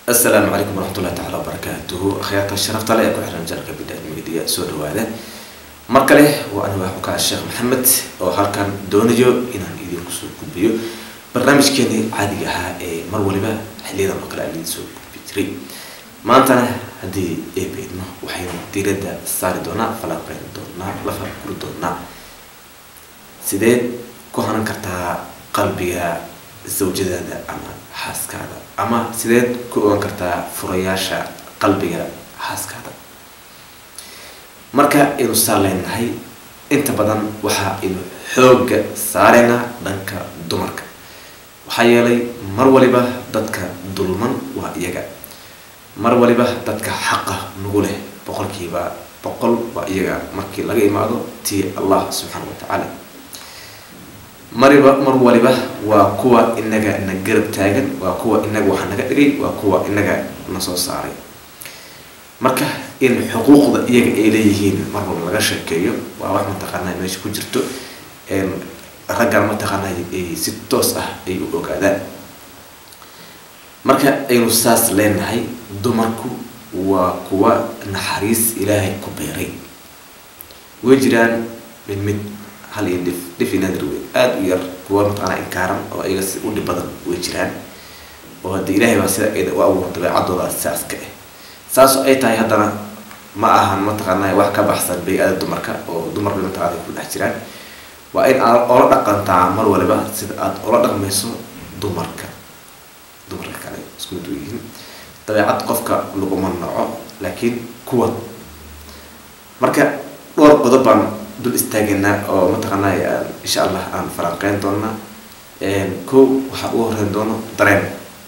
asalaamu calaykum waraxmatullahi tacala wabarakaatuhu akhyaarta sharafta le ee ku xiran janalka bidhaad media soo dhawaada mar kale waa aniga xukaa sheekh maxamed oo halkan doonayo inaan idinku soo gudbiyo barnaamijkeenii caadiga ahaa ee mar waliba xiliyadan oo kale aan idin soo gudbi jiray maantana haddii eebeydno waxaynu diiradda saari doonaa falanqeyn doonaa la farguri doonaa sideed ku hanan kartaa qalbiga zawjadaada ama xaaskaada ama sideed ku ogan kartaa furayaasha qalbiga xaaskaada marka aynu saa leenahay inta badan waxa aynu xoogga saaraynaa dhanka dumarka waxaa yeelay mar waliba dadka dulman waa iyaga mar waliba dadka xaqa nagu leh boqolkiiba boqol waa iyaga markii laga imaado tii allah subxaana wa tacaala mariba mar waliba waa kuwa inaga na garab taagan waa kuwa inaga waxa naga dhigay waa kuwa inaga na soo saaray marka in xuquuqda iyaga ay leeyihiin mar walba laga sheekeeyo waa wax mataqaanaa meesha ku jirto raggan mataqaanaa ay si toos ah ay u ogaadaan marka aynu saas leenahay dumarku waa kuwa naxariis ilaahay ku beeray way jiraan mid mid hal iyo dhif dhifi naadir wey aada u yar kuwa mataqaanaa inkaaran oo ayaga si u dhib badan way jiraan oo haddii ilaahay baa sida u abuura dabeecadooda saas ka ah saas ay tahay haddana ma ahan mataqaanaa wax ka baxsan bay-ada dumarka oo dumar bay mataqaana ku dhex jiraan waa in aad ola dhaqantaa mar waliba sida aada ola dhaqmayso dumarka dumarka kale isku mid yihiin dabeecad qofka laguma naco laakiin kuwa marka dhowr qodob baan dul istaageynaa oo mataqaanaa insha allah aan falanqeyn doonaa ko waxaa ugu horeyn doono dareen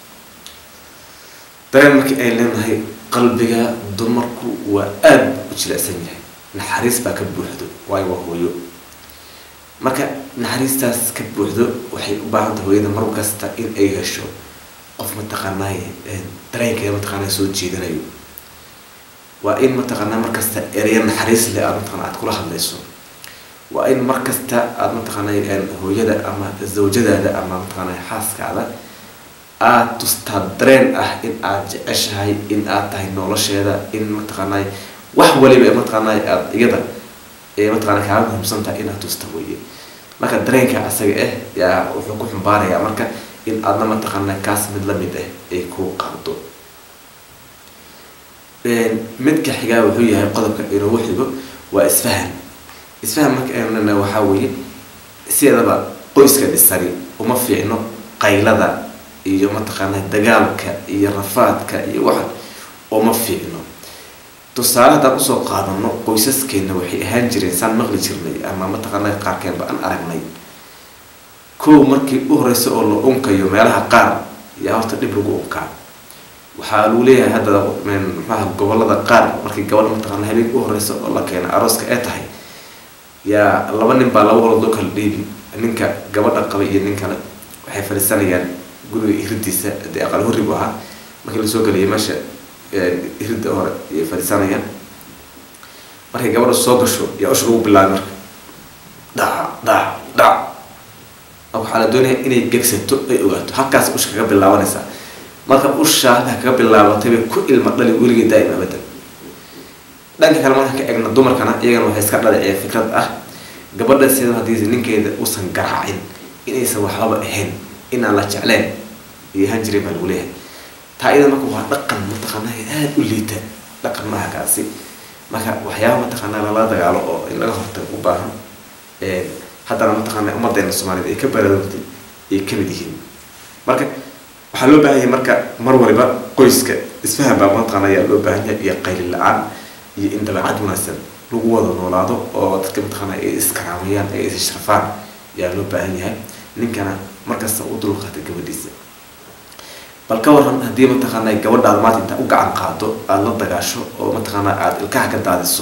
dareen markii ay leenahay qalbiga dumarku waa aada u jilecsan yahay naxariis baa ka buuxdo waayo waa hooyo marka naxariistaas ka buuxdo waxay u baahan tahay hooyada mar kasta in ay hesho qof mataqaanaay dareenkeeda mataqaanaa soo jeedanayo waa in mataqaanaa markasta ereya naxariis leh aad mataqana aad kula hadlayso waa in mar kasta aada mataqaanaa hooyada ama zawjadaada ama mataqaanaa xaaskaada aada tustaa dareen ah in aada jeceshahay in aad tahay nolosheeda in mataqaanaa wax waliba mataqaanaa aada iyada ee mataqana kaaga muhiimsan tahay inaad tusta weye marka dareenka asaga ah yaa wuxuu ku xumbaarayaa marka in aadna mataqaanaa kaas mid lamid ah ay ku qaado midka xigaa wuxuu yahay qodobka inoogu xigo waa isfahan isfahan marka aynana waxaa weeye sideedaba qoyska dhisani uma fiicno qaylada iyo mataqaanaa dagaalka iyo rafaadka iyo waxa uma fiicno tusaale haddaan usoo qaadano qoysaskeena waxay ahaan jireen saan maqli jirnay ama mataqaanaa qaarkeenba aan aragnay kow markii u horeysa oo la unkayo meelaha qaar yaa horta dhib lagu unkaa waxaa lagu leeyahay hadda maxaha gobolada qaar markii gabadha mataqaana habeenka u horeysa oo la keena arooska ee tahay yaa laba nin baa laba walood loo kala dhiibi ninka gabadha qabay iyo nin kale waxay fadhiisanayaan guriga iridiisa dee aqal horri bu ahaa markii lasoo geliyay meesha iridda hore ayay fadhiisanayaan markay gabadha soo gasho yaa usha lagu bilaabay marka dhac dhac dhac waxaa la doonaya inay gegsato ay ogaato halkaas usha kaga bilaabanaysaa marka ushaa halkaa kaga bilaabatay bay ku ilma dhali weligii daa'im abadan dhanka kale markaan ka eegna dumarkana iyagana waxay iska dhaliceen fikrad ah gabadha sida haddii ninkeeda uusan garaacin inaysan waxbaba ahayn inaan la jecleen iyo ahaan jiray baa lagu leeyahay taa iyada marka waa dhaqan mataqaanaa aada u liita dhaqan maaha kaasi marka waxyaaba mataqaanaa lala dagaalo oo in laga hortago u baahan haddana mataqaanaa ummadeena soomaaliyed ay ka baraarugtay ay kamid yihiin marka waxaa loo baahan yahay marka mar waliba qoyska isfahan baa mataqaana ayaa loo baahan yahay iyo qayli la-aan iyo in dabeecad wanaagsan lagu wada noolaado oo dadka mataqaana ay iskaraamayaan ay isishrafaan ayaa loo baahan yahay ninkana markasta u dulqaata gabadhiisa bal ka waran haddii mataqaana gabadhaada maanta intaa u gacan qaado aada la dagaasho oo mataqaana aada ilkaha ka daadiso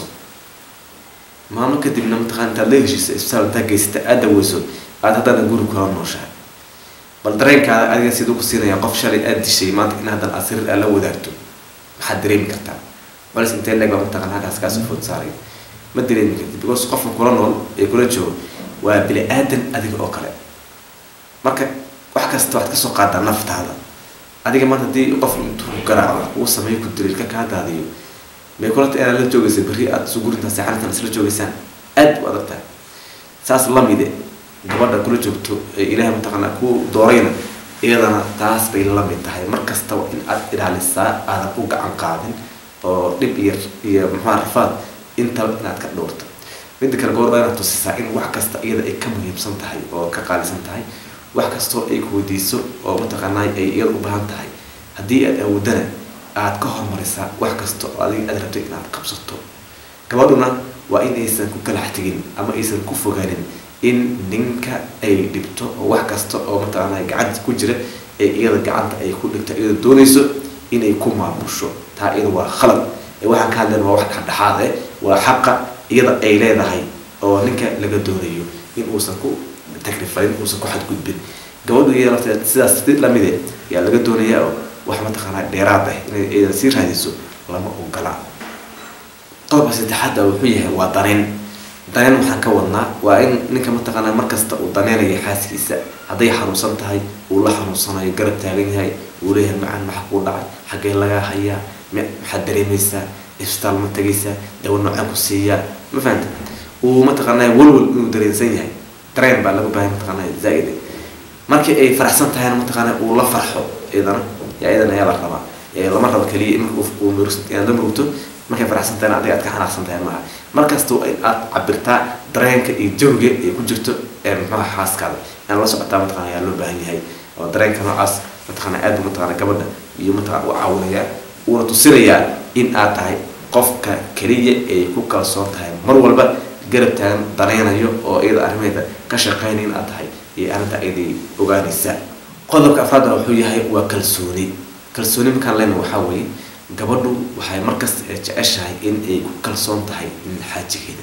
maalmo kadibna mataqana intaad la heshiisa isbitaal intaa geysata aada daweyso aada haddana guri kula nooshahay bal dareenkaada adiga siduu ku siinaya qof shalay aada dishay maanta in haddan aad sariir aad la wadaagto maxaad dareemi kartaa balis intee leeg baa mataqana halkaas kaasoo food saaray ma dareemi kartid because qofka kula nool ee kula joogo waa bini aadan adiga oo kale marka wax kasta waxaad kasoo qaadaa naftaada adiga maanta haddii qof intuu ku garaaco uu sameeyo ku daliilka kaa daadiyo may kulanta inaad la joogaysa berri aada isu gurintaa seexanitan isla joogaysaan aad u adag tahay saas lamide gabadha kula joogto ee ilaahay mataqaanaa ku doorayna iyadana taas bay la mid tahay mar kastaba in aad ilaalisaa aadan u gacan qaadin oo dhib iyo iyo maxaa rafaad intaba inaad ka dhowrto midda kale gabadha inaad tusisaa in wax kasta iyada ay ka muhiimsan tahay oo ka qaalisan tahay wax kastoo ay ku weydiiso oo mataqaanaa ay iyada u baahan tahay haddii aad awoodana aad ka hormarisaa wax kasta oo adiga aad rabto inaad qabsato gabadhuna waa in aysan ku kalax tegin ama aysan ku fogaanin in ninka ay dhibto oo wax kasta oo mataqaanaa gacanta ku jira ee iyada gacanta ay ku dhigto iyada doonayso inay ku maamusho taa iyada waa khalad ee waxaan ka hadlayna waa wax dhexdhexaad eh waa xaqa iyada ay leedahay oo ninka laga doonayo in uusan ku takrifalin uusan ku xadgudbin gabadhu iyada lafteed sidaas si lamide yaa laga doonayaa oo wax mataqaanaa dheeraad ah inay iyada sii raadiso lama ogola qodobka saddexaadda wuxuu yahay waa daneen daneen waxaan ka wadnaa waa in ninka mataqaanaa markasta uu daneynayo xaaskiisa hadday xanuunsan tahay uu la xanuunsanayo garab taagan yahay uu leeyahay macan maxa kuu dhacay xaggee lagaa hayaa maxaad dareemaysaa isbitaal ma tegaysaa dawo noocaan ku siiyaa ma fahanta uu mataqaanaa walwal inuu dareensan yahay dareen baa laga baahay mataqaanaa zaa-id markii ay faraxsan tahayna mataqaanaa uu la farxo iyadana yaa iyadana ayaa la rabaa lama rabo keliya marka uu inaad la murugto markay faraxsan tahayna adiga aad ka xanaaqsan tahay maaha markasta in aad cabirtaa dareenka iyo jawiga ay ku jirto muxuaha xaaskaada inaad la socotaa mataqana ayaa loo baahan yahay oo dareenka noocaas mataqana aad buu mataqana gabadha iyo mataqana u caawinayaa uuna tusinayaa in aad tahay qofka keliya ay ku kalsoon tahay mar walba garab taagan daneynayo oo iyada arrimeeda ka shaqeynaya in aad tahay iyo arrinta iyaday ogaanaysaa qodobka afraadna wuxuu yahay waa kalsooni kalsooni markaan leyna waxaa weeye gabadhu waxay markasta jeceshahay in ay ku kalsoon tahay in xaajigeeda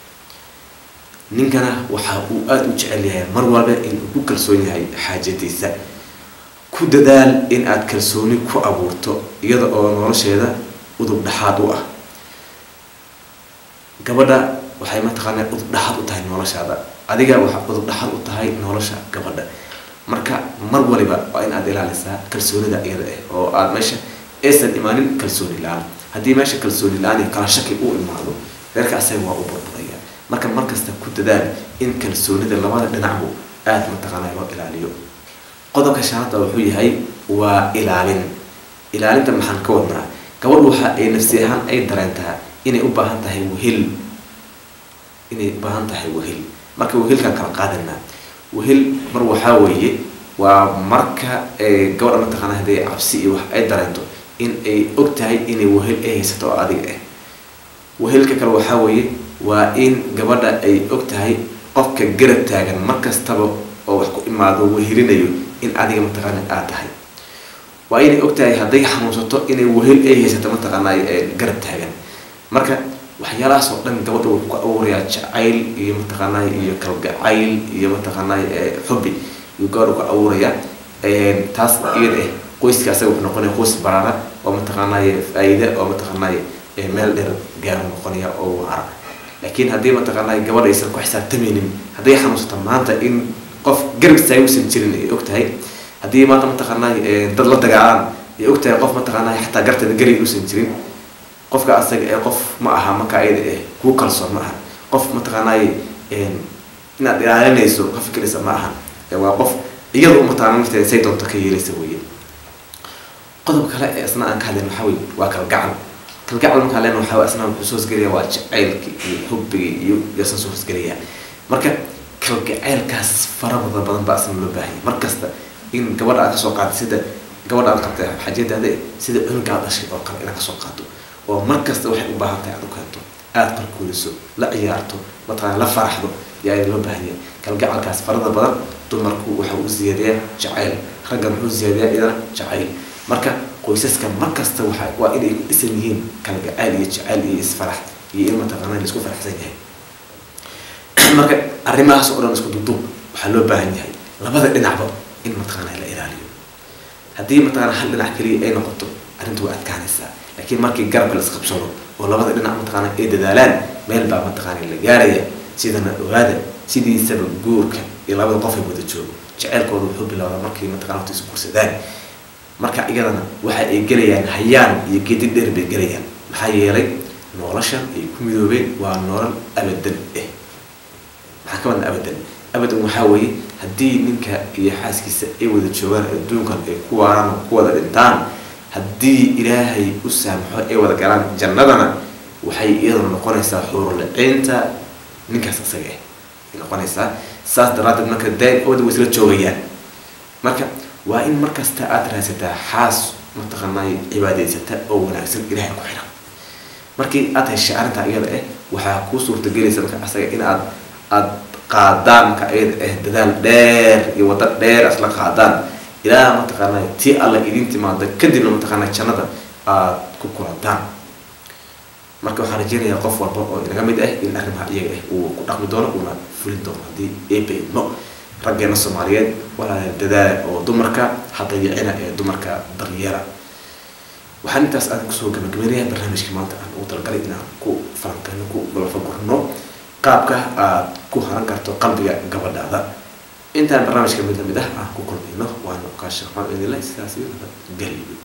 ninkana waxa uu aada u jecel yahay mar walba in uu ku kalsoon yahay xaajadiisa ku dadaal in aad kalsooni ku abuurto iyada oo nolosheeda udub dhexaad u ah gabadha waxay mataqaanaa udub dhexaad u tahay noloshaada adiga waxa udub dhexaad u tahay nolosha gabadha marka mar waliba waa in aad ilaalisaa kalsoonida iyada ah oo aada meesha aysan imaanin kalsooni la-aan haddii meesha kalsooni la-aan iyo kala shaki uu imaado reerka asaga waa u burbudaya marka markasta ku dadaal in kalsoonida labada dhinacbu aada mataqaanaa loo ilaaliyo qodobka shanaada wuxuu yahay waa ilaalin ilaalinta maxaan ka wadnaa gabadhu waxa ay nafsi ahaan ay dareentaa inay u baahan tahay wehel inay u baahan tahay wehel marka wehelkaan kala qaadanaa wehel mar waxaa weeye waa marka gabadha mataqaanaa hadday cabsi iyo wax ay dareento in ay og tahay inay wehel ay haysato oo adiga ah wehelka kale waxaa weeye waa in gabadha ay og tahay qofka garab taagan mar kastaba oo wax ku imaado wehelinayo in adiga mataqaana aad tahay waa inay og tahay hadday xanuunsato inay wehel ay haysato mataqaanaa garab taagan marka waxyaalahaas oo dhan gabadha wuxuu ku abuurayaa jacayl iyo mataqaanaa iyo kalgacayl iyo mataqaanaa xubi yuu gabadha ku abuurayaa taas iyada ah qoyska asaga wuxuu noqonaya qoys baraara oo mataqaanaaye faa-iida oo mataqaanaaye meel dheer gaaro noqonaya oo waara laakiin haddii mataqaanaaye gabadha aysan ku xisaabtamaynin hadday xanuunsato maanta in qof garab istaaga uusan jirin ay og tahay haddii maanta mataqaanaaye dad la dagaalaan ay og tahay qof mataqaanaaye xataa garteeda gari uusan jirin qofka asaga ee qof ma aha marka ayada eh kuu kalsoon ma aha qof mataqaanaaye inaad ilaalinayso ka fikiraysa ma aha waa qof iyada mataqaana nafteeda say doonto ka yeelaysa weeye qodob kale ee isna aan ka hadlayn waxaa weye waa kalgacal kalgacal markaan leen waxaa isna wuxuu soo hosgelaya waa jacaylki iyo xubbigi iyo yasna soo hosgelaya marka kalgacaylkaas farabada badan baa isna loo baahanya mar kasta in gabadha aad kasoo qaado sida gabadha aad qabtay xajadaada sida cunuga aad dhashay oo kale inaad kasoo qaado oo mar kasta waxay u baahan tahay aad u keento aada qarkuuliso la ciyaarto mataqaana la faraxdo yaa loo baahanya kalgacalkaas farada badan dumarku waxa uu ziyaadiyaa jacayl raggan wuxuu ziyaadiyaa iyadana jacayl marka qoysaska mar kasta waxa waa inay ku dhisan yihiin kalgacayl iyo jacayl iyo isfarax iyo in mataqaana laisku faraxsan yahay marka arrimahaas oo dhan isku dubdub waxaa loo baahan yahay labada dhinacba in mataqaana la ilaaliyo haddii mataqaana hal dhinac keliya ay noqoto arrintu waa adkaanaysaa laakiin markii garabka la isqabsado oo labada dhinac mataqaana ay dadaalaan meel baa mataqaana la gaaraya sidana ogaada sidiisaba guurka iyo labada qof ay wada joogo jaceylkooda wuxuu bilowdaa markay mataqana horta isu gursadaan marka iyadana waxa ay gelayaan hayaan iyo gedi dheer bay gelayaan maxaa yeelay noloshan ay ku midoobeen waa nolol abadan eh maxaa ka wadna abadan abadan waxaa weeye haddii ninka iyo xaaskiisa ay wada joogaan adduunkan ay ku waaraan oo ku wada dhintaan haddii ilaahay u saamaxo ay wada galaan jannadana waxay iyadana noqonaysaa xuurulaciinta ninkaas isaga ah ay noqonaysaa saas daraaddeed marka daaim awada way isla joogayaan marka waa in markasta aada raadsataa xaas mataqaanay cibaadaysata oo wanaagsan ilahay ku xiran markii aada heshay arrintaa iyada ah waxaa kuu suurtagelaysa marka asaga in aad aada qaadaan marka iyada ah dadaal dheer iyo waddo dheer isla qaadaan ilaa mataqaanay tii alla idin timaada kadibna mataqaanay jannada aada ku kulantaan marka waxaan rajeynayaa qof walba oo inaga mid ah in arrimaha iyaga ah uu ku dhaqmi doono uuna fulin doono haddii eebaydno raggeena soomaaliyeed walaala dadaala oo dumarka hadayicina ee dumarka daryeela waxaan intaas aan kusoo gabagabeynaya barnaamijka maanta aan ugu talagalay inaan ku falanqeyno ku balfagurno qaabka aad ku haran karto qalbiga gabadhaada intaan barnaamijka mid lamid ah aan ku kulmayno waana kaashaqmaan idinle sidaas iyo nabadgelyo